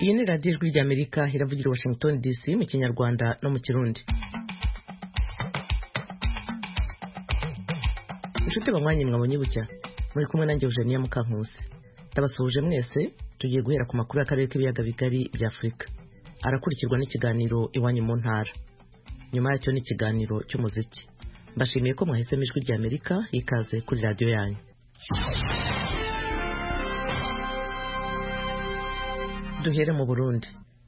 iyi ni radiyo ijwi ry'amerika iravugira i washington dc mu kinyarwanda no mu kirundi inshuti banywanyi mwabonye bucya muri kumwe nanjye eugenia mukankusi ndabasuhuje mwese tugiye guhera ku makuru y'akarere k'ibiyaga bigari bya afurika arakurikirwa n'ikiganiro iwanyu mu ntara nyuma yacyo n'ikiganiro cy'umuziki mbashimiye ko mwahisemo ijwi rya amerika ikaze kuri radiyo yanyu duhere mu burundi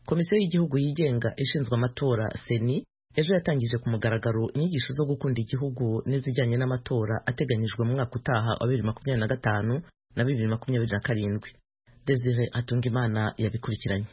komisiyo y'igihugu yigenga ishinzwe amatora seni ejo yatangije ku mugaragaro inyigisho zo gukunda igihugu n'izijyanye n'amatora ateganyijwe mu mwaka utaha wa bibiri makumyabiri na gatanu na bibiri makumyabiri na karindwi desire hatungimana yabikurikiranye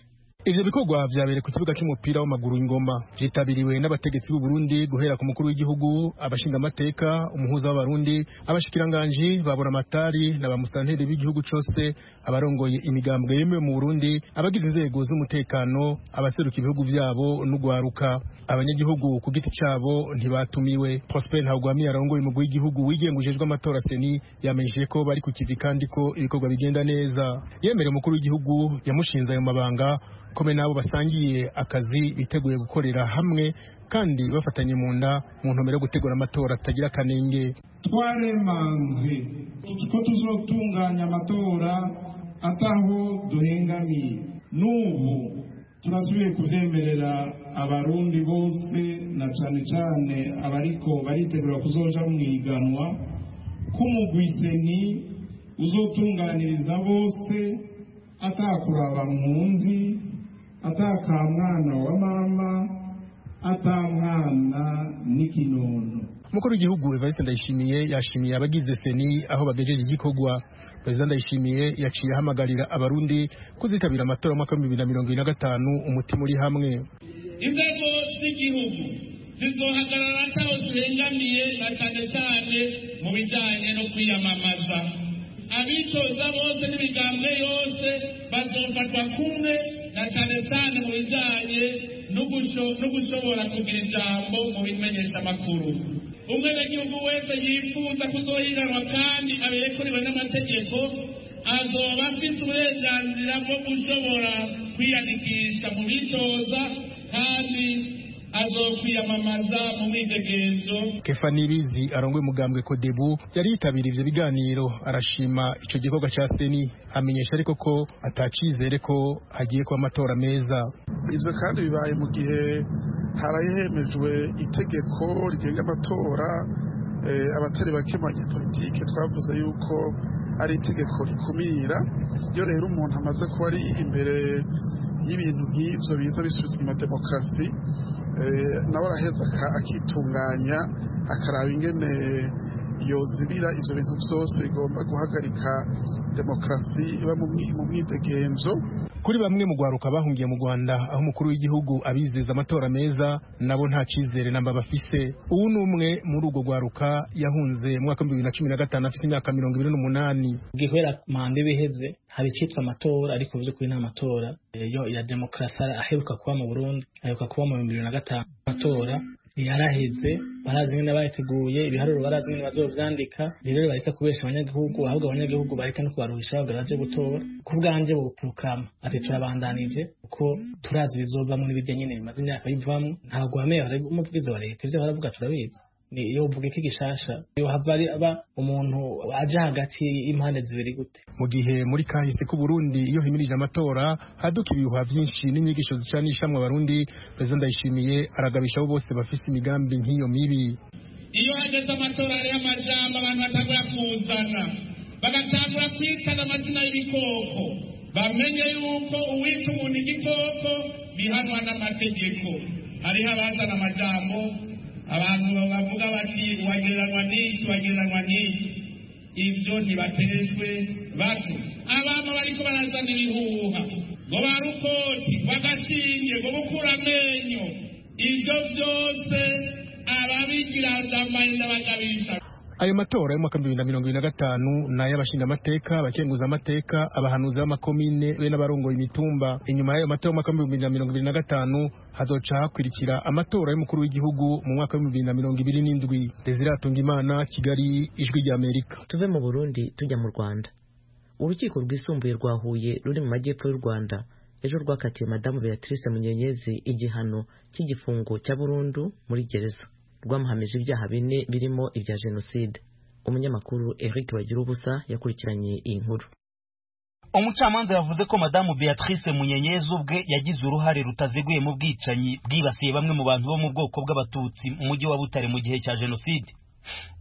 ivyo bikorwa vyabereye ku kibuga c'umupira w'amaguru ingoma vyitabiriwe n'abategetsi b'u Burundi guhera ku mukuru w'igihugu abashinga amateka umuhuza w'abarundi abashikiranganji ba buramatari na ba musanteri b'igihugu cose abarongoye imigambwe yemewe mu Burundi abagize inzego z'umutekano abaseruka ibihugu vyabo n'ugwaruka abanyagihugu ku giti cabo ntibatumiwe Prosper Ntagwami arongoye umugwi w'igihugu wigengujejwe amatora seni yamenyesheje ko bari ku kivi kandi ko ibikorwa bigenda neza yemereye umukuru w'igihugu yamushinze ayo mabanga kome n'abo basangiye akazi biteguye gukorera hamwe kandi bafatanye mu nda mu ntumbero yo gutegura amatora atagira akanenge twaremanze ko tuzotunganya amatora ataho duhengamiye n'ubu turasubiye kuvyemerera abarundi bose na cane cane abariko baritegura kuzoja mu iganwa k'umugwiseni uzotunganiriza bose atakuraba mpunzi atakamwana wa mama atamwana n'ikinono umukuru w'igihugu evariste ndayishimiye yashimiye abagize seni aho bagejeje igikorwa perezida ndayishimiye yaciye ahamagarira abarundi kuzitabira amatora y'umwaka w'ibihumbi bibiri na mirongo ibiri na gatanu umutima uri hamwe inzego z'igihugu zizohagarara ataho zihengamiye na cyane cyane mu bijyanye no kwiyamamaza abitoza bose n'imigambwe yose bazofatwa kumwe na cyane cyane mu bijyanye no gushobora kugira ijambo mu bimenyesha amakuru umwenegihugu wese yifuza kuzohiganwa kandi aberekuriwe n'amategeko azoba afite uburenganzira bwo gushobora kwiyandikisha mu bitoza kandi azokwiyamamaza mu mwidegenzo kefa nibizi arongoye umugambwe kodebu yari yitabiriye ivyo biganiro arashima ico gikorwa ca seni amenyesha ariko ko atacizere ko hagiye kuba amatora meza ivyo kandi bibaye mu gihe harahemejwe itegeko rigenga amatora abatari bake mu banyapolitike twavuze yuko ari itegeko rikumira iyo rero umuntu amaze kuba ari imbere y'ibintu nk'ibyo biza bisubiza inyuma demokarasi nawe araheza akitunganya akaraba ingene yozibira ibyo bintu byose bigomba guhagarika demokarasi iba mu mwidegenzo kuri bamwe mu rwaruka bahungiye mu rwanda aho umukuru w'igihugu abizeza amatora meza nabo nta cyizere namba bafise ubu ni umwe muri urwo rwaruka yahunze mu mwaka w'ibihumbi bibiri na cumi na gatanu afite imyaka mirongo ibiri n'umunani gihwera manda ibiheze hari icyitwa amatora ariko mu by'ukuri ni amatora yo ya demokarasi aheruka kuba mu burundi aheruka kuba mu bihumbi bibiri na gatanu amatora yaraheze barazi nyine abayiteguye ibiharuro barazi nyine bazovyandika rero bareka kubesha abanyagihugu ahubwo abanyagihugu bareka no kubaruhisha bavuga baje gutora ku bwanje bopurukama ati turabandanije kuko turazi ibizovamwo n'ibirya nyine bimaze imyaka bivamwo ntabwo bameye umuvugizi wa leta ivyo baravuga turabizi ni iyo uvuga iki gishasha iyo hava aba umuntu aje hagati y'impande zibiri gute mu gihe muri kahise ku Burundi iyo himirije amatora haduka ibihuha byinshi n'inyigisho zicanishamwe abarundi perezida ndayishimiye aragabisha abo bose bafise imigambi nk'iyo mibi iyo hageze amatora hariho amajambo abantu batangura kuzana bagatangura kwitana amazina y'ibikoko bamenye yuko uwita umuntu igikoko bihanwa n'amategeko hariho abazana amajambo abantu bavuga bati wagereranywa n'iki wagereranywa n'iki ibyo ntibateshwe bato abantu bariko barazana ibihuha ngo ba rukoti bagashinge ngo bukura amenyo ibyo byose ababigirandamaye n'abagabisha ayo matora y'umwaka w'ibihumbi bibiri na mirongo ibiri na gatanu ni ay'abashingamateka abakenguza amateka abahanuzi b'amakomine be n'abarongoye imitumba inyuma y'ayo matora y'umwaka w'ibihumbi bibiri na mirongo ibiri na gatanu hazoca hakurikira amatora y'umukuru w'igihugu mu mwaka w'ibihumbi bibiri na mirongo ibiri n'indwi desire hatungimana kigali ijwi rya amerika tuve mu burundi tujya mu rwanda urukiko rwisumbuye rwa huye ruri mu majyepfo y'u rwanda ejo rwakatiye madamu beatrice munyenyezi igihano cy'igifungo cya burundu muri gereza rwamuhamije ibyaha bine birimo ibya jenoside umunyamakuru eric bagira ubusa yakurikiranye iyi nkuru umucamanza yavuze ko madamu beatrice munyenyezi ubwe yagize uruhare rutaziguye mu bwicanyi bwibasiye bamwe mu bantu bo mu bwoko bw'abatutsi mu mujyi wa butare mu gihe cya jenoside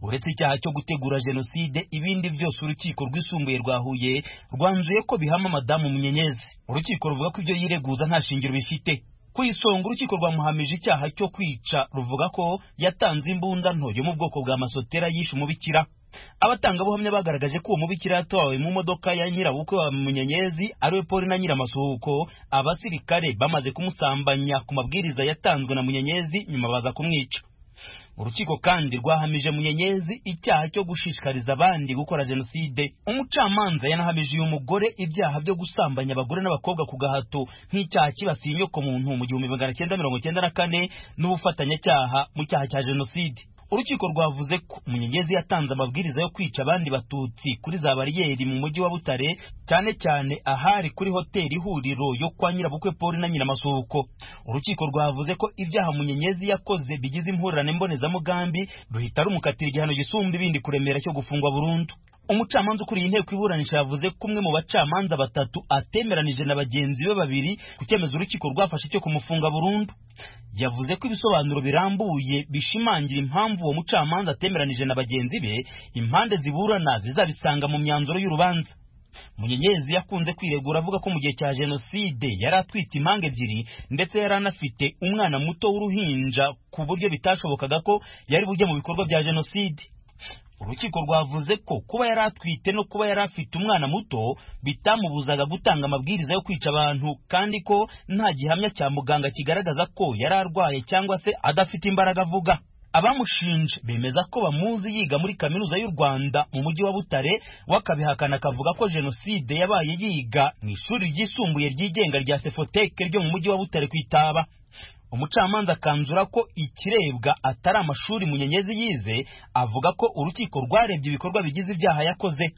uretse icyaha cyo gutegura jenoside ibindi byose urukiko rwisumbuye rwa huye rwanzuye ko bihama madamu munyenyezi urukiko ruvuga ko ibyo yireguza nta shingiro bifite ku isonga urukiko rwamuhamije icyaha cyo kwica ruvuga ko yatanze imbunda nto yo mu bwoko bwa masotera yishe umubikira abatangabuhamya bagaragaje ko uwo mubikira yatowe mu modoka ya nyirabukwe wa munyenyezi ariwe poli na nyiramasuhuko abasirikare bamaze kumusambanya ku mabwiriza yatanzwe na munyenyezi nyuma baza kumwica urukiko kandi rwahamije munyenyezi icyaha cyo gushishikariza abandi gukora jenoside umucamanza yanahamije uyu mugore ibyaha byo gusambanya abagore n'abakobwa ku gahato nk'icyaha kibasiye inyoko muntu mu gihumbi magana cyenda mirongo cyenda na kane n'ubufatanyacyaha mu cyaha cya jenoside urukiko rwavuze ko umunyegezi yatanze amabwiriza yo kwica abandi batutsi kuri za bariyeri mu mujyi wa butare cyane cyane ahari kuri hoteli ihuriro yo kwa nyirabukwe poli na nyiramasuhuko urukiko rwavuze ko ibyaha munyenyezi yakoze bigize impurirane mbonezamugambi ruhita rumukatira igihano gisumba ibindi kuremera cyo gufungwa burundu umucamanza ukuriye inteko iburanisha yavuze ko umwe mu bacamanza batatu atemeranije na bagenzi be babiri ku cyemezo urukiko rwafashe cyo kumufunga burundu yavuze ko ibisobanuro birambuye bishimangira impamvu uwo mucamanza atemeranije na bagenzi be impande ziburana zizabisanga mu myanzuro y'urubanza munyenyezi yakunze kwiregura avuga ko mu gihe cya jenoside yari atwite impanga ebyiri ndetse yari anafite umwana muto w'uruhinja ku buryo bitashobokaga ko yari bujye mu bikorwa bya jenoside urukiko rwavuze ko kuba yari atwite no kuba yari afite umwana muto bitamubuzaga gutanga amabwiriza yo kwica abantu kandi ko nta gihamya cya muganga kigaragaza ko yari arwaye cyangwa se adafite imbaraga avuga abamushinje bemeza ko bamuzi yiga muri kaminuza y'u rwanda mu mujyi wa butare wakabihakana akavuga ko jenoside yabaye yiga mu ishuri ryisumbuye ryigenga rya sefoteke ryo mu mujyi wa butare ku itaba umucamanza akanzura ko ikirebwa atari amashuri munyenyezi yize avuga ko urukiko rwarebye ibikorwa bigize ibyaha yakoze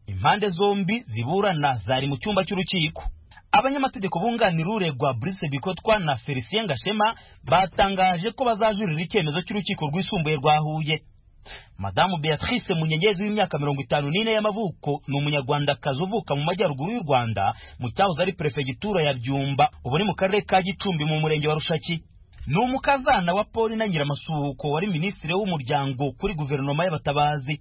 impande zombi ziburana zari mu cyumba cy'urukiko abanyamategeko bunganira uregwa Brice Bikotwa na Felicien Gashema batangaje ko bazajurira icyemezo cy'urukiko rwisumbuye rwa Huye madamu beatrice munyenyezi w'imyaka mirongo itanu n'ine y'amavuko ni umunyarwandakazi uvuka mu majyaruguru y'u rwanda mu cyahoze ari perefegitura ya byumba ubu ni mu karere ka gicumbi mu murenge wa rushaki ni umukazana wa paul na nyiramasuhuko wari minisitiri w'umuryango kuri guverinoma y'abatabazi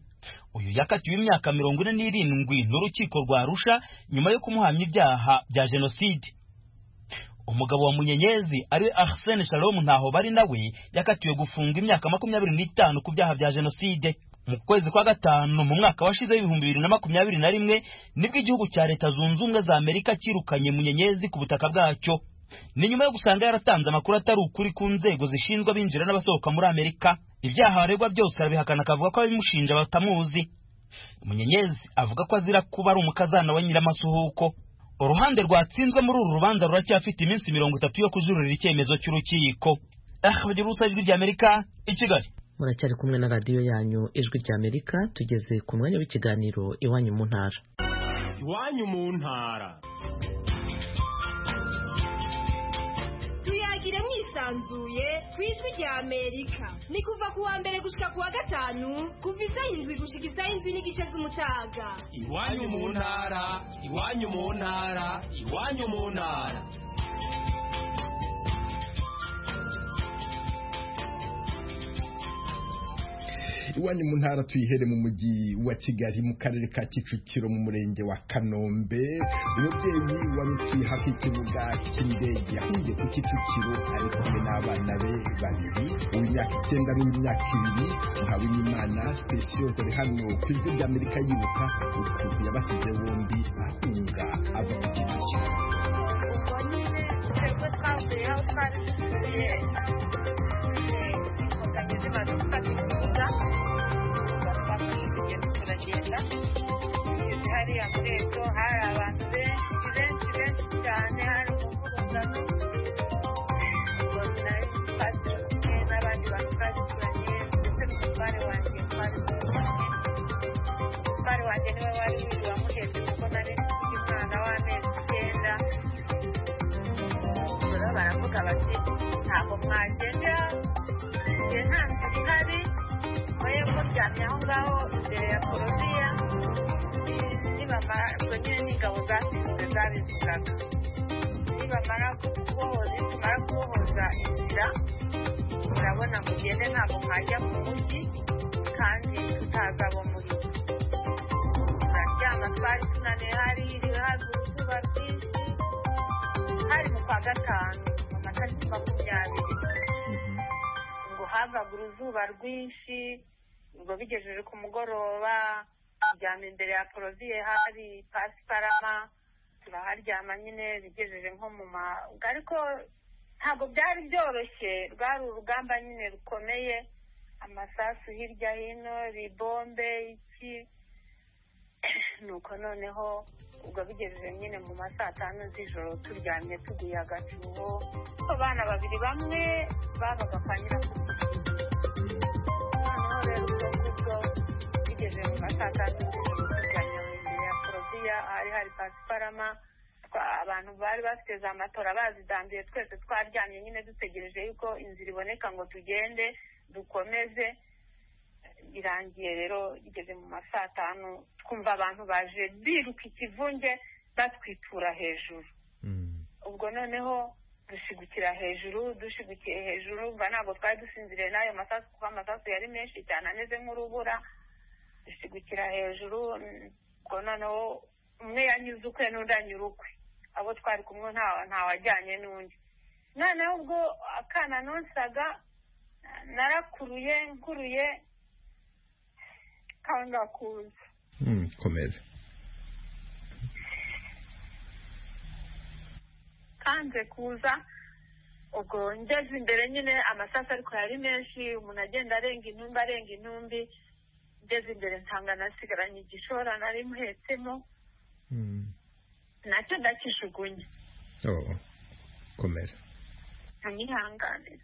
uyu yakatiwe imyaka mirongo ine n'irindwi n'urukiko rwa rusha nyuma yo kumuhamya ibyaha bya jenoside umugabo wa munyenyezi ariwe arsene shalom ntaho bari nawe yakatiwe gufunga imyaka makumyabiri n'itanu ku byaha bya jenoside mu kwezi kwa gatanu mu mwaka washize w'ibihumbi bibiri na makumyabiri na rimwe nibwo igihugu cya leta zunze ubumwe za amerika cyirukanye munyenyezi ku butaka bwacyo ni nyuma yo gusanga yaratanze amakuru atari ukuri ku nzego zishinzwe abinjira n'abasohoka muri amerika ibyaha baregwa byose arabihakana akavuga ko ababimushinja batamuzi munyenyezi avuga ko azira kuba ari umukazana wa nyiramasuhuko uruhande rwatsinzwe muri uru rubanza ruracyafite iminsi mirongo itatu yo kujurira icyemezo cy'urukiko bagira ubusa ijwi ry'amerika i kigali muracyari kumwe na radiyo yanyu ijwi ry'amerika tugeze ku mwanya w'ikiganiro iwanyu mu ntara iwanyu mu ntara tuyagire mwisanzuye ku ijwi ry'amerika ni kuva ku wa mbere gushyika ku wa gatanu kuva isaha indwi gushyika isaha indwi n'igice z'umutaga iwanyu mu ntara iwanyu mu ntara iwanyu mu ntara iwanyu mu ntara tuyihere mu mujyi wa kigali mu karere ka kicukiro mu murenge wa kanombe umubyeyi wari utuye hafi y'ikibuga cy'indege yahuye ku kicukiro ari kumwe n'abana be babiri uw'imyaka icyenda n'uw'imyaka ibiri ntawinyimana sitesiyo zari hano ku ijwi ry'amerika yibuka ukuntu yabasize bombi ahunga ava ku kicukiro hariya mu rego hari abantu benshi benshi benshi cyane hari umuvuduko n'abandi bantu batandukanye ndetse n'umutware wanjye umutware wanjye niwe wari wiwe wamuhetse kuko nari mfite umwana w'amezi icyenda mwagenda igihe nta nzira ihari murebe ko ryamye aho ngaho imbere ya korobiya nibamara ubwo nyine n'ingabo zasinze zabivugaga nibamara kubohoza nitumara kubohoza inzira murabona mugende ntabwo mwajya mu mujyi kandi tutaza abo muri turaryama twari tunaniwe hari hiriwe haza izuba ryinshi hari mu kwa gatanu amatariki makumyabiri ngo havaga uruzuba rwinshi ngo bigejeje ku mugoroba turyama imbere ya poroviye hari pasiparama turaharyama nyine bigejeje nko mu ma ariko ntabwo byari byoroshye rwari urugamba nyine rukomeye amasasu hirya hino ribombe iki nuko noneho ubwo bigejeje nyine mu ma saa tanu z'ijoro turyamye tuguye agacuho abana babiri bamwe babaga kwa nyirakuru noneho rero ubwo ngubwo bigejeje mu ma saa tanu z'ijoro turyamye mu imbere ya poroviya hari hari pasiparama abantu bari bafite za matora bazidambiye twese twaryamye nyine dutegereje yuko inzira iboneka ngo tugende dukomeze birangiye rero bigeze mu ma saa tanu twumva abantu baje biruka ikivunge batwitura hejuru ubwo noneho dushigukira hejuru dushigukiye hejuru mva ntabwo twari dusinziriye n'ayo masasu kuko amasasu yari menshi cyane ameze nk'urubura dushigukira hejuru ubwo noneho umwe yanyuze ukwe n'undi anyura ukwe abo twari kumwe ntawajyanye n'undi noneho ubwo akana nonsaga narakuruye nkuruye kangakuza komeza kanze kuza ubwo ngeze imbere nyine amasasu ariko yari menshi umuntu agenda arenga intumbi arenga intumbi ngeze imbere nsanga nasigaranye igishora nari muhetsemo nacyo ndacishugunye komeza ntanyihanganira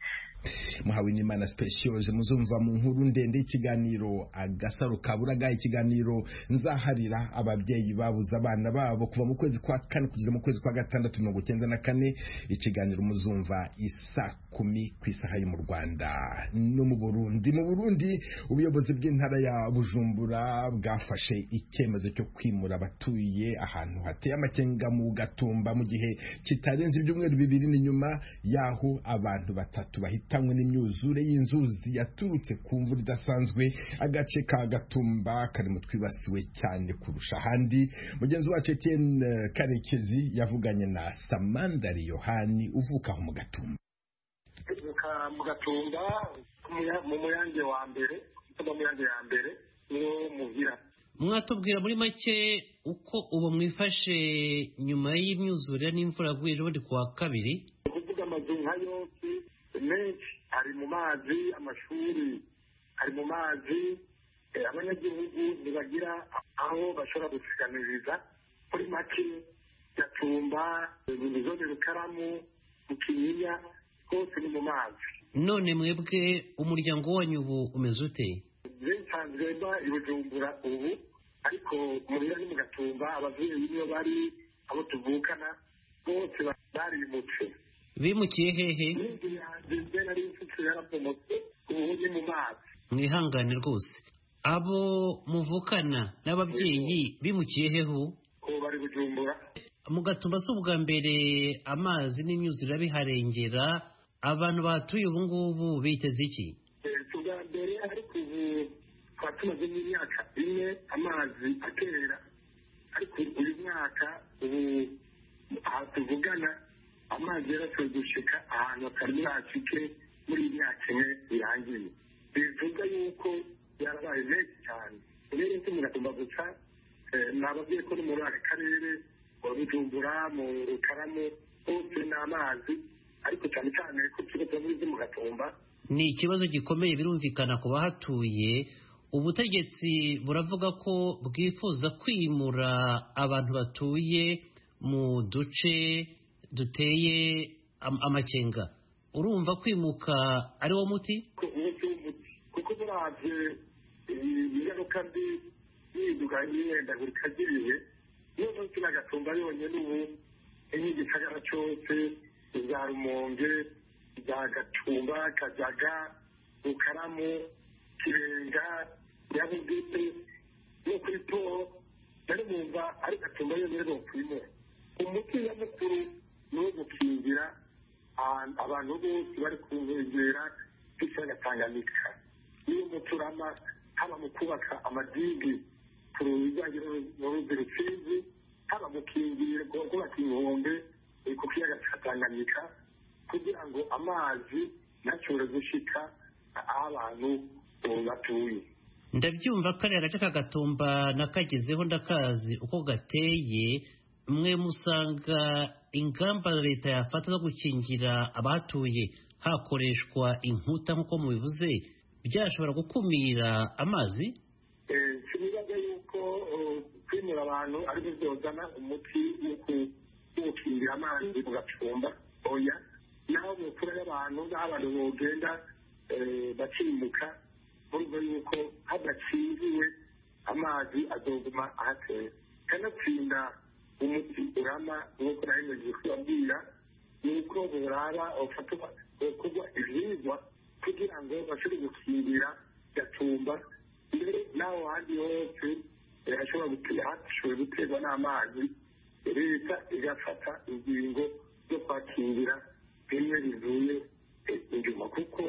muhawe n'imana sipesiyose muzumva mu nkuru ndende y'ikiganiro agasaro kaburaga ikiganiro nzaharira ababyeyi babuze abana babo kuva mu kwezi kwa kane kugeza mu kwezi kwa gatandatu mirongo icyenda na kane ikiganiro muzumva isa kumi ku isaha yo mu rwanda no mu burundi mu burundi ubuyobozi bw'intara ya bujumbura bwafashe icyemezo cyo kwimura abatuye ahantu hateye amakenga mu gatumba mu gihe kitarenze ibyumweru bibiri n'inyuma y'aho abantu batatu bahita hamwe n'imyuzure y'inzuzi yaturutse ku mvura idasanzwe agace ka gatumba karimo twibasiwe cyane kurusha ahandi mugenzi wacu Etienne karekezi yavuganye na samandari yohani uvuka aho mu gatumba tuvuka mu gatumba mu muyange wa mbere cyangwa mu muyange ya mbere niwo muhira mwatubwira muri make uko ubu mwifashe nyuma y'imyuzure n'imvura yaguye ejo ku wa kabiri kuvuga amazu nka yose menshi ari mu mazi amashuri ari mu mazi abanyagihugu ntibagira aho bashobora gusiganiriza muri make gatumba zone rukaramu mukinyinya hose ni mu mazi none mwebwe umuryango wanyu ubu umeze ute nsanzwe mba i bujumbura ubu ariko murira ni mu gatumba ababyeyi niyo bari abo tuvukana bose barimutse bimukiye hehe mwihangane rwose abo muvukana n'ababyeyi bimukiye hehe bari bujumbura mu gatumba si ubwa mbere amazi n'imyuzure biharengera abantu batuye ubu ngubu biteze iki ubwa mbere ariko ubu twaba tumaze nk'imyaka ine amazi atera ariko uyu mwaka ubu aha tuvugana amazi yarashoboye gushika ahantu atari yashike muri iyi myaka ine birangiye bivuga yuko yarabaye menshi cyane rero icyo muragomba gusa nababwiye ko no muri aka karere mu bujumbura mu rukaramu hose ni amazi ariko cyane cyane ko tuba muri zo mu gatumba ni ikibazo gikomeye birumvikana ku bahatuye ubutegetsi buravuga ko bwifuza kwimura abantu batuye mu duce duteye amakenga urumva kwimuka ari wo muti kuko turabye ingaruka mbi yiduka y'imyendagurika ry'ibihe niyo munsi n'agatumba yonyine ubu nk'igitagara cyose za rumonge za gacumba kajaga rukaramu kirenga nyabugete no kuri poro nari numva ari gacumba yonyine bokwimera umuti nyamukuru ni uwo gukingira abantu- abantu bose bari ku nkengera z'ikiyaga tanganyika niyo muti urama haba mu kubaka amadigi ku bijyanye n'uruzi rusizi haba mu kingiriro kubaka inkombe eh, ku kiyaga cya tanganyika kugira ngo amazi ntashobore gushika aho abantu eh, batuye ndabyumva kariya gace kagatumba nakagezeho ndakazi uko gateye mwe musanga ingamba leta yafata zo gukingira abahatuye hakoreshwa inkuta nk'uko mubivuze byashobora gukumira amazi Eh, kibibaza yuko eh, kwimura abantu ari byo byozana umuti wo ku- wo gukingira amazi mu gacumba oya naho mu mfura y'abantu naho abantu bogenda eh, bacimuka mu rugo yuko hadakingiwe amazi azoguma ahateye kanatsinda umuti urama nk'uko nahemeje kubabwira nuko buraba ufatwa gukorwa ibihingwa kugira ngo bashobore gukingira gatumba mbere n'aho handi hose eh, hashobora gutera hashobora guterwa n'amazi leta igafata ingingo zo kwakingira bimwe bivuye eh, inyuma kuko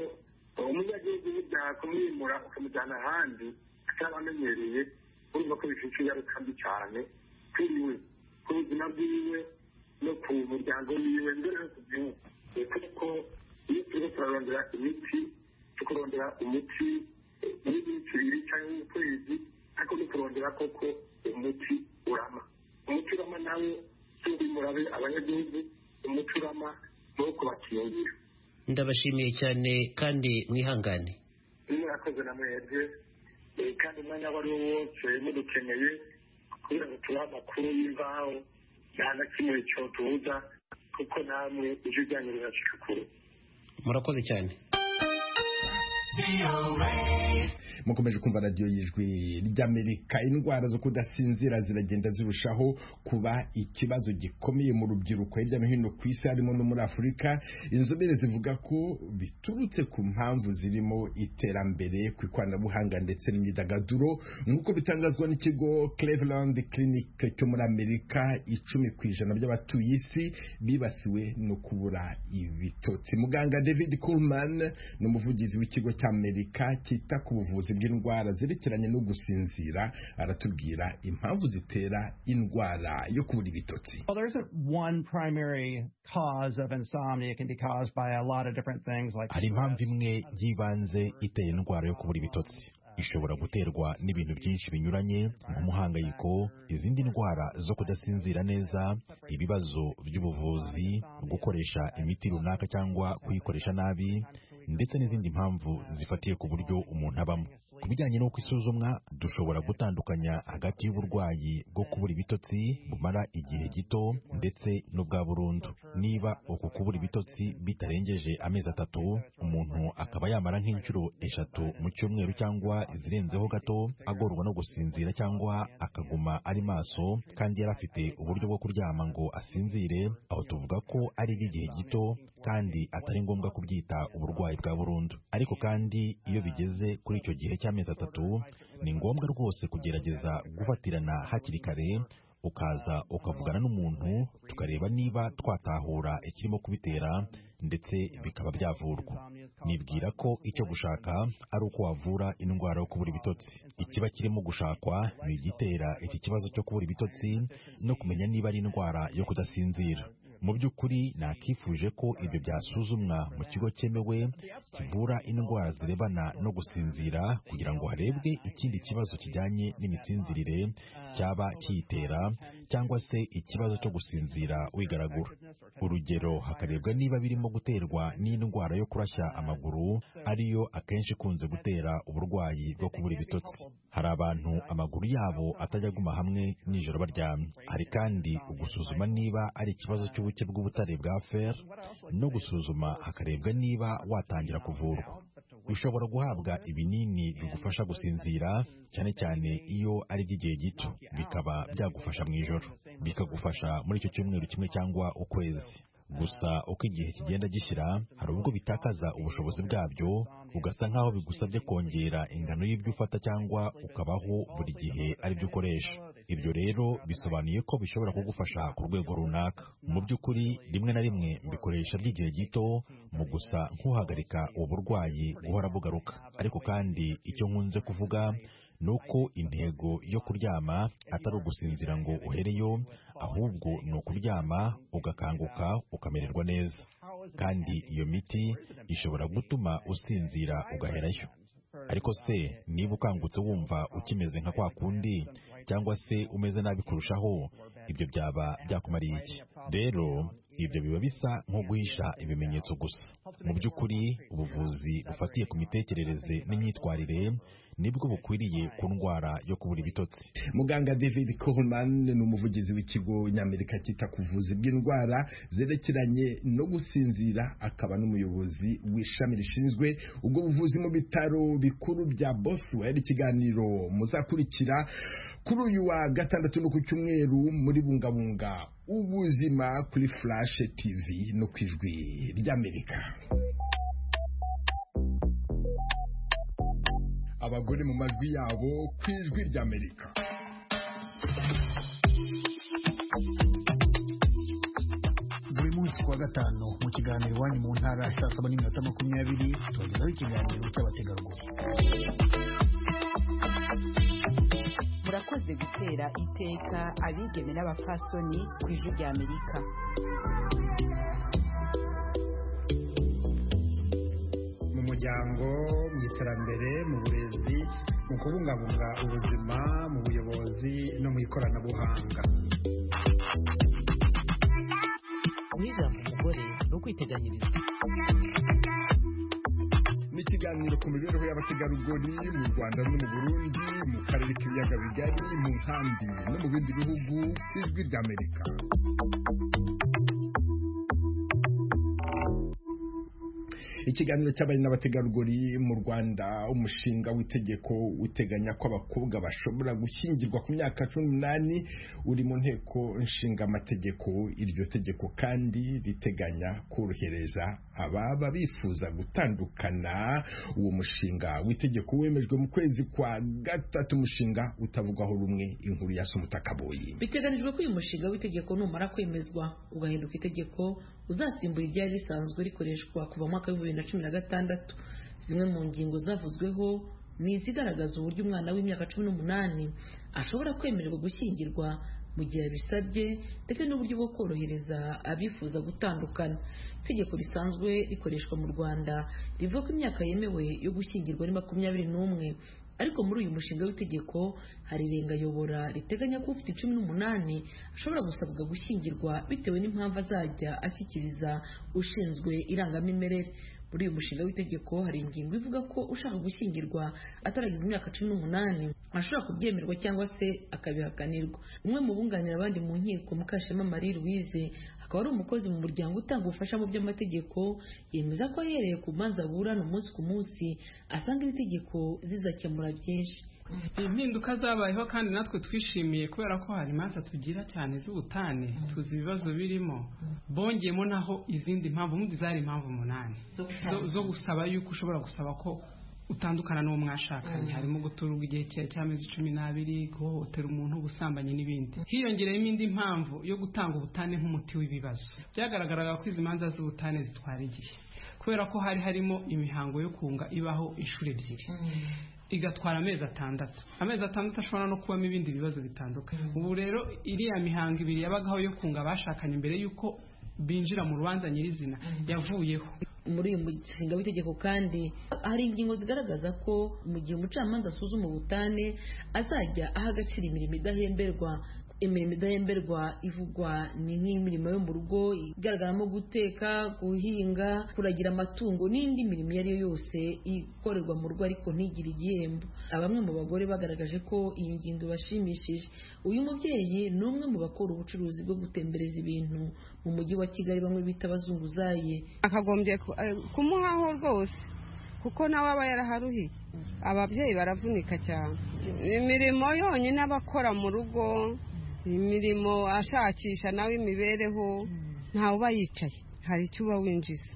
umunyagihugu burya kumwimura ukamujyana ahandi ataramenyereye urumva ko bifite ingaruka mbi cyane kwiwe ku buzima bwiwe no ku muryango wiwe mbere no ku gihugu Eh, kuko iyo turimo turarondera imiti tukurondera umuti eh, w'iminsi ibiri cyangwa w'ukwezi ariko no kurondera koko umuti urama umuti urama nawe si murabe abanyagihugu umuti urama ni uwo kubakingira ndabashimiye cyane kandi mwihangane niba yakoze na mwebwe eh, kandi umwanya wari wo wose mudukeneye kugira ngo tubahe amakuru y'imvaho nta na kimwe cyotubuza kuko namwe ijwi ryanyu rirashika kure murakoze cyane mukomeje kumva radiyo y'ijwi ry'amerika indwara zo kudasinzira ziragenda zirushaho kuba ikibazo gikomeye mu rubyiruko hirya no hino ku isi harimo no muri afurika inzobere zivuga ko biturutse ku mpamvu zirimo iterambere ku ikoranabuhanga ndetse n'imyidagaduro nk'uko bitangazwa n'ikigo cleveland clinic cyo muri amerika icumi ku ijana by'abatuye isi bibasiwe no kubura ibitotsi muganga david coleman ni umuvugizi w'ikigo cy'amerika cyita ku buvuzi bw'indwara zerekeranye no gusinzira aratubwira impamvu zitera indwara yo kubura ibitotsi Well, there isn't one primary cause of insomnia. It can be caused by a lot of different things like hari impamvu imwe y'ibanze iteye indwara yo kubura ibitotsi ishobora guterwa n'ibintu byinshi binyuranye nk'umuhangayiko izindi ndwara zo kudasinzira neza ibibazo by'ubuvuzi gukoresha imiti runaka cyangwa kuyikoresha nabi ndetse n'izindi mpamvu zifatiye ku buryo umuntu abamo ku bijyanye n'uko isuzumwa dushobora gutandukanya hagati y'uburwayi bwo kubura ibitotsi bumara igihe gito ndetse n'ubwa burundu niba uku kubura ibitotsi bitarengeje amezi atatu umuntu akaba yamara nk'inshuro eshatu mu cyumweru cyangwa izirenzeho gato agorwa no gusinzira cyangwa akaguma ari maso kandi yari afite uburyo bwo kuryama ngo asinzire aho tuvuga ko ari iby'igihe gito kandi atari ngombwa kubyita uburwayi bwa burundu ariko kandi iyo bigeze kuri icyo gihe cy'amezi atatu ni ngombwa rwose kugerageza gufatirana hakiri kare ukaza ukavugana n'umuntu tukareba niba twatahura ikirimo kubitera ndetse bikaba byavurwa nibwira ko icyo gushaka ari uko wavura indwara yo kubura ibitotsi ikiba kirimo gushakwa ni igitera iki kibazo cyo kubura ibitotsi no kumenya niba ari indwara yo kudasinzira mu by'ukuri nakifuje ko ibyo byasuzumwa mu kigo cyemewe kivura indwara zirebana no gusinzira kugira ngo harebwe ikindi kibazo kijyanye n'imisinzirire cyaba kiyitera cyangwa se ikibazo cyo gusinzira wigaragura urugero hakarebwa niba birimo guterwa n'indwara yo kurashya amaguru ariyo akenshi ikunze gutera uburwayi bwo kubura ibitotsi hari abantu amaguru yabo atajya aguma hamwe nijoro baryamye hari kandi ugusuzuma niba ari ikibazo cy'ubuke bw'ubutare bwa fer no gusuzuma hakarebwa niba watangira kuvurwa ushobora guhabwa ibinini bigufasha gusinzira cyane cyane iyo ari iby'igihe gito bikaba byagufasha mu ijoro bikagufasha muri icyo cyumweru kimwe cyangwa ukwezi gusa uko igihe kigenda gishyira hari ubwo bitakaza ubushobozi bwabyo ugasa nk'aho bigusabye kongera ingano y'ibyo ufata cyangwa ukabaho buri gihe aribyo ukoresha ibyo rero bisobanuye ko bishobora kugufasha ku rwego runaka mu by'ukuri rimwe na rimwe mbikoresha by'igihe gito mu gusa nk'uhagarika uburwayi guhora bugaruka ariko kandi icyo nkunze kuvuga ni uko intego yo kuryama atari ugusinzira ngo uhereyo ahubwo ni ukuryama ugakanguka ukamererwa neza kandi iyo miti ishobora gutuma usinzira ugaherayo ariko se niba ukangutse wumva ukimeze nka kwa kundi cyangwa se umeze nabi kurushaho ibyo byaba byakumariye iki rero ibyo biba bisa nko guhisha ibimenyetso gusa mu by'ukuri ubuvuzi bufatiye ku mitekerereze n'imyitwarire nibwo bukwiriye ku ndwara yo kubura ibitotsi muganga david coleman ni umuvugizi w'ikigo nyamerika cyita ku buvuzi bw'indwara zerekeranye no gusinzira akaba n'umuyobozi w'ishami rishinzwe ubwo buvuzi mu bitaro bikuru bya boswell ikiganiro muzakurikira kuri uyu wa gatandatu no ku cyumweru muri bungabunga ubuzima kuri flash tv no ku ijwi ry'amerika abagore mu majwi yabo ku ijwi ry'amerika buri munsi kuwa gatanu mu kiganiro iwanyu mu ntara saa saba n'iminota makumyabiri tubagezaho ikiganiro cy'abategarugori murakoze gutera iteka abigeme n'abapfasoni ku ijwi ry'amerika mu muryango mu iterambere mu burezi mu kubungabunga ubuzima mu buyobozi no mu ikoranabuhanga guhiganwa umugore ni ukwiteganyiriza n'ikiganiro ku mibereho y'abategarugori mu rwanda no mu burundi mu karere k'ibiyaga bigari mu nkambi no mu bindi bihugu ijwi ry'amerika ikiganiro cy'abari n'abategarugori mu rwanda umushinga w'itegeko uteganya ko abakobwa bashobora gushyingirwa ku myaka cumi n'umunani uri mu nteko nshingamategeko iryo tegeko kandi riteganya korohereza ababa bifuza gutandukana uwo mushinga w'itegeko wemejwe mu kwezi kwa gatatu umushinga utavugwaho rumwe inkuru ya somutakaboyi biteganijwe ko uyu mushinga w'itegeko numara kwemezwa ugahinduka itegeko uzasimbura iryari risanzwe rikoreshwa kuva mu mwaka w'ibihumbi bibiri na cumi na gatandatu zimwe mu ngingo zavuzweho ni izigaragaza uburyo umwana w'imyaka cumi n'umunani ashobora kwemererwa gushyingirwa mu gihe abisabye ndetse n'uburyo bwo korohereza abifuza gutandukana itegeko risanzwe rikoreshwa mu rwanda rivuga ko imyaka yemewe yo gushyingirwa ari makumyabiri n'umwe ariko muri uyu mushinga w'itegeko hari irengayobora riteganya ko ufite cumi n'umunani ashobora gusabwa gushyingirwa bitewe n'impamvu azajya ashyikiriza ushinzwe irangamimerere muri uyu mushinga w'itegeko hari ingingo ivuga ko ushaka gushyingirwa ataragize imyaka cumi n'umunani ashobora kubyemerwa cyangwa se akabihakanirwa umwe mu bunganira abandi mu nkiko mukashema marie louise akaba ari umukozi mu muryango utanga ubufasha mu by'amategeko yemeza ko ahereye ku manza aburana umunsi ku munsi asanga iri tegeko zizakemura byinshi impinduka zabayeho kandi natwe twishimiye kubera ko hari imanza tugira cyane z'ubutane tuzi ibibazo birimo bongeyemo naho izindi mpamvu ubundi zari impamvu umunani zo gusaba yuko ushobora gusaba ko utandukana n'uwo mwashakanye harimo guturwa igihe cy'amezi cumi n'abiri guhohotera umuntu ubusambanyi n'ibindi hiyongereyemo indi mpamvu yo gutanga ubutane nk'umuti w'ibibazo byagaragaraga ko izi manza z'ubutane zitwara igihe kubera ko hari harimo imihango yo kunga ibaho inshuro ebyiri igatwara amezi atandatu amezi atandatu ashobora no kubamo ibindi bibazo bitandukanye ubu rero iriya mihango ibiri yabagaho yo kunga abashakanye mbere y'uko binjira mu rubanza nyirizina yavuyeho muri uyu mushinga w'itegeko kandi hari ingingo zigaragaza ko mu gihe umucamanza asuzuma ubutane azajya aha agaciro imirimo idahemberwa imirimo idahemberwa ivugwa ni nk'imirimo yo mu rugo igaragaramo guteka guhinga kuragira amatungo n'indi mirimo iyo ari yo yose ikorerwa mu rugo ariko ntigire igihembo bamwe mu bagore bagaragaje ko iyi ngingo ibashimishije uyu mubyeyi ni umwe mu bakora ubucuruzi bwo gutembereza ibintu mu mujyi wa kigali bamwe bita abazunguzaye akagombye kumuhaho rwose kuko nawe aba yaraharuhiye ababyeyi baravunika cyane imirimo yonyine abakora mu rugo imirimo ashakisha nawe imibereho ntawe uba yicaye hari icyo uba winjiza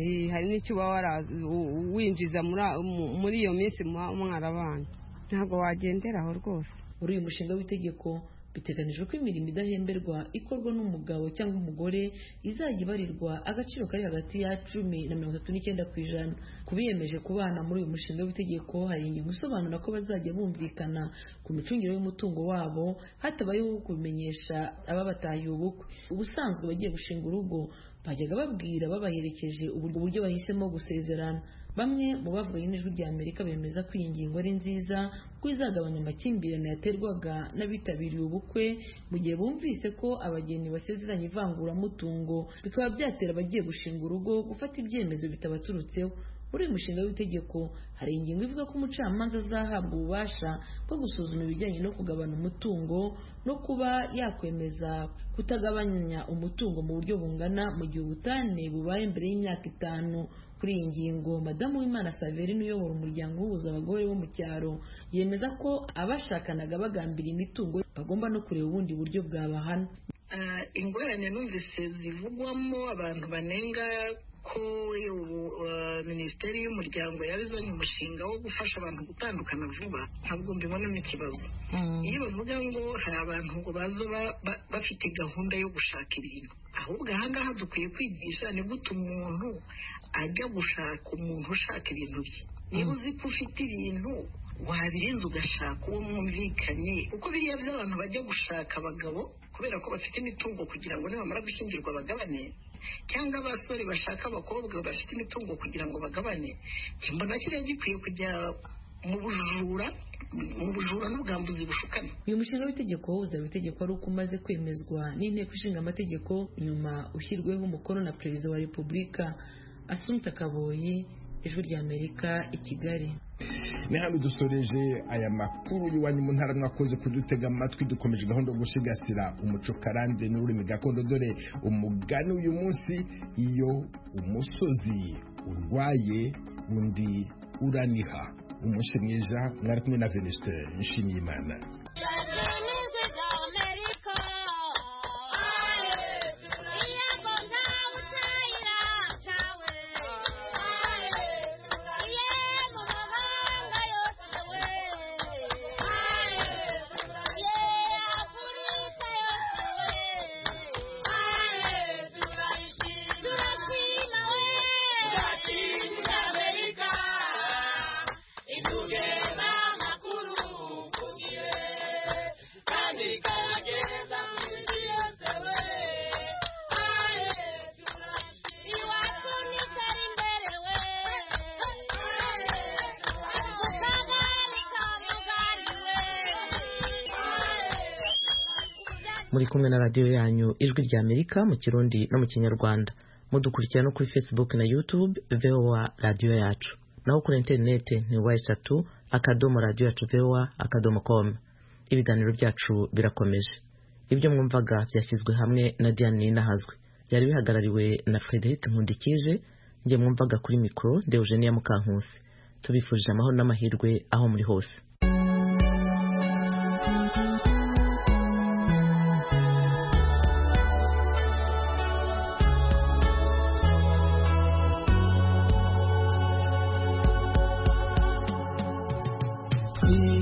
Eh, hari n'icyo uba wara- u- winjiza muri- muri iyo minsi muba mwarabana ntabwo wagenderaho rwose muri uyu mushinga w'itegeko biteganijwe ko imirimo idahemberwa ikorwa n'umugabo cyangwa umugore izajya ibarirwa agaciro kari hagati ya cumi na mirongo itatu n'icyenda ku ijana ku biyemeje kubana muri uyu mushinga w'itegeko hari ingingo isobanura ko bazajya bumvikana ku micungire y'umutungo wabo hatabayeho kubimenyesha ababatahiye ubukwe ubusanzwe bagiye gushinga urugo bajyaga babwira babaherekeje uburyo uburyo bahisemo gusezerana bamwe mu bavuye n'ijwi rya amerika bemeza ko iyi ngingo ari nziza kuko izagabanya amakimbirane yaterwaga n'abitabiriye ubukwe mu gihe bumvise ko abageni basezeranye ivanguramutungo bikaba byatera abagiye gushinga urugo gufata ibyemezo bitabaturutseho muri uyu mushinga w'itegeko hari ingingo ivuga ko umucamanza azahabwa ububasha bwo gusuzuma ibijyanye no kugabana umutungo no kuba yakwemeza kutagabanya umutungo mu buryo bungana mu gihe ubutane bubaye mbere y'imyaka itanu kuri iyi ngingo madamu w'imana saverine uyobora umuryango uhuza abagore bo mu cyaro yemeza ko abashakanaga bagambiriye imitungo bagomba no kureba ubundi buryo bwabahana Ah, ingorane numvise zivugwamo abantu banenga ko ubu ah, minisiteri y'umuryango yazanye umushinga wo gufasha abantu gutandukana vuba ntabwo mbibonamo ikibazo iyo bavuga ngo hari abantu ngo baza ba- ba- bafite gahunda yo gushaka ibintu ahubwo ahangaha dukwiye kwigisha ni gute umuntu ajya gushaka umuntu ushaka ibintu bye niba uzi ko ufite ibintu wabirinze ugashaka uwo mwumvikanye kuko biriya by'abantu bajya gushaka abagabo kubera ko bafite imitungo kugira ngo nibamara gushyingirwa bagabane cyangwa abasore bashaka abakobwa bafite imitungo kugira ngo bagabane mbona kiriya gikwiye kujya mu bujura mu bujura n'ubwambuzi bushukana uyu mushinga w'itegeko uzaba itegeko ari uko umaze kwemezwa n'inteko ishinga amategeko nyuma ushyirweho umukono na perezida wa repubulika asumta kaboyi ijwi rya amerika i kigali ni hano dusoreje aya makuru y'iwanyu mu ntara mwakoze kudutega amatwi dukomeje gahunda yo gusigasira umuco karande n'ururimi gakondo dore umugani uyu munsi iyo umusozi urwaye undi uraniha umunsi mwiza mwari kumwe na venisite yishimiye imana muri kumwe na radiyo yanyu ijwi rya amerika mu kirundi no mu kinyarwanda mudukurikira no kuri facebook na youtube voa radiyo yacu naho kuri interineti ni wa eshatu akadomo radiyo yacu voa akadomo com ibiganiro byacu birakomeje ibyo mwumvaga byashyizwe hamwe na diane ninahazwe byari bihagarariwe na frederic nkundikije njye mwumvaga kuri mikoro deogenia mukankusi tubifurije amahoro n'amahirwe aho muri hose Yeah.